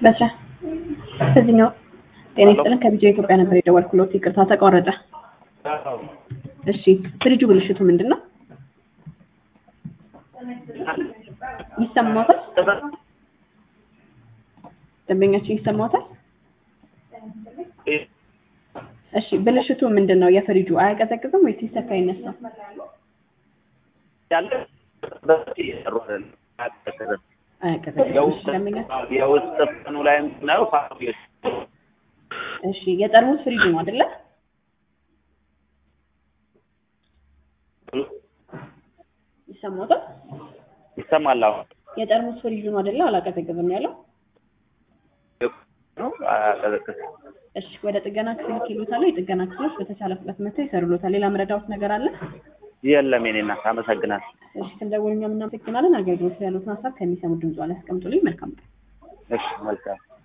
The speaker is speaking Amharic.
በስራ በዚህኛው ጤና ይስጥልን ከቢጃ ኢትዮጵያ ነበር የደወልኩሎት። ይቅርታ ተቋረጠ። እሺ ፍሪጁ ብልሽቱ ምንድን ነው? ይሰማዎታል? ደንበኛችን ይሰማዎታል? እሺ ብልሽቱ ምንድን ነው? የፍሪጁ አያቀዘቅዝም ወይስ ሲሰካ አይነሳም? ያለ በፊት እየሰሩ አይደለም። አያቀዘቅዝም። አያቀዘቅዝም። እሺ ደንበኛችን የውስጥ ፍኑ ላይ ነው ፋብሪካ እሺ የጠርሙስ ፍሪጅ ነው አይደለ? ይሰማዎታል? ይሰማል። አሁን የጠርሙስ ፍሪጅ ነው አይደለ? አላቀዘቅዝም ያለው። ነው አያቀዘቅዝም። እሺ ወደ ጥገና ክፍል ይሉታል። የጥገና ክፍሎች በተቻለ ፍጥነት መጥተው ይሰሩሎታል። ሌላ መረዳዎት ነገር አለ? የለም የኔ እናት አመሰግናለሁ። እሺ ስንደውል እኛም እናመሰግናለን። አገልግሎት ያሉትን ሀሳብ ከሚሰሙ ድምጽ ላይ ያስቀምጡልኝ። መልካም ቀን። እሺ መልካም